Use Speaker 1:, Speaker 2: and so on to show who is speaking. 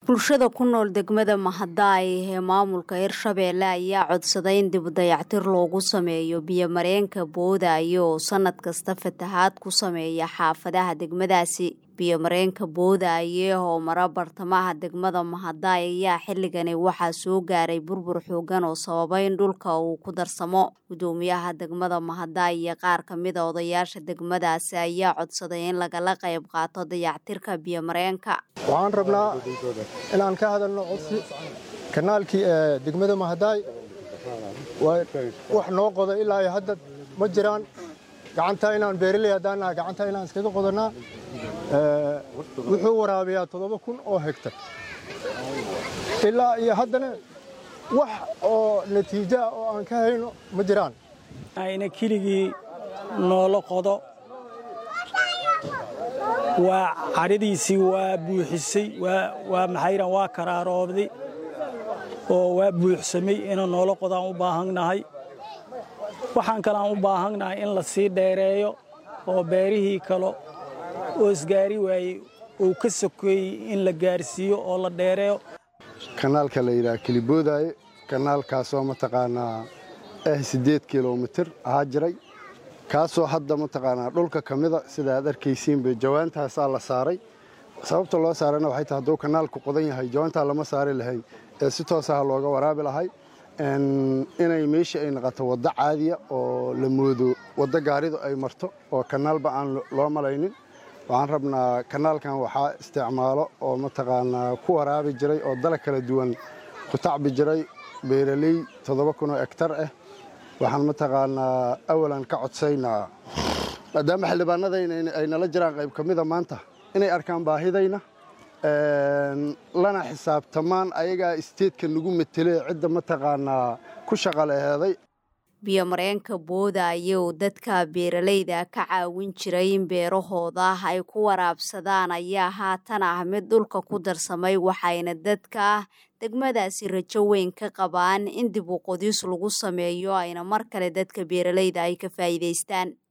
Speaker 1: bulshada ku nool degmada mahadaay ee maamulka hirshabeelle ayaa codsaday in dib dayactir loogu sameeyo biyomareenka boodaayo oo sanad kasta fatahaad ku sameeya xaafadaha degmadaasi biyomareenka boodaaye oo mara bartamaha degmada mahadaay ayaa xilligani waxaa soo gaaray burbur xoogan oo sababay in dhulka uu ku darsamo gudoomiyaha degmada mahadaay iyo qaar kamida odayaasha degmadaasi ayaa codsaday in lagala qayb qaato dayactirka biyomareenka
Speaker 2: waxaan rabnaa inaan ka hadalno codsi kanaalkii ee degmada mahadaay wax noo qoda ilaa iyo hadda ma jiraan gacantaa inaan beeraley haddaan naha gacantaa inaan iskaga qodanaa wuxuu waraabiyaa toddoba kun oo hegtar ilaa iyo haddana wax oo natiijo ah oo aan ka hayno ma jiraan
Speaker 3: ayna keligii noola qodo waa cadhadiisii waa buuxisay waa maxayran waa karaaroobday oo waa buuxsamay ina noola qodaan u baahannahay waxaan kale aan u baahannahay in la sii dheereeyo oo beerihii kale oo isgaari waayey uu ka sokeeyey in la gaarsiiyo oo la dheereeyo
Speaker 4: kanaalka la yidhaha keliboodaaye kanaalkaasoo mataqaanaa ah siddeed kilomitir ahaa jiray kaasoo hadda mataqaanaa dhulka ka mida sida aad arkaysiinba jawaantaasaa la saaray sababta loo saarayna waxay tahay hadduu kanaalku qodan yahay jawaantaa lama saari lahayn ee si toosaha looga waraabi lahay inay meesha ay noqoto waddo caadiya oo la moodo waddo gaaridu ay marto oo kanaalba aan loo malaynin waxaan rabnaa kanaalkan waxaa isticmaalo oo mataqaanaa ku waraabi jiray oo dalag kala duwan ku tacbi jiray beeraley toddoba kun oo egtar ah waxaan mataqaanaa awalan ka codsaynaa maadaama xildhibaanadayna ay nala jiraan qayb ka mida maanta inay arkaan baahidayna lana xisaabtamaan ayagaa isteedka nagu matelee cidda mataqaanaa ku shaqaleheeday
Speaker 1: biyomareenka boodaaye oo dadka beeralayda ka caawin jiray in beerahooda ay ku waraabsadaan ayaa haatan ah mid dhulka ku darsamay waxayna dadka degmadaasi rajo weyn ka qabaan in dib u qodis lagu sameeyo ayna mar kale dadka beeralayda ay ka faa'iidaystaan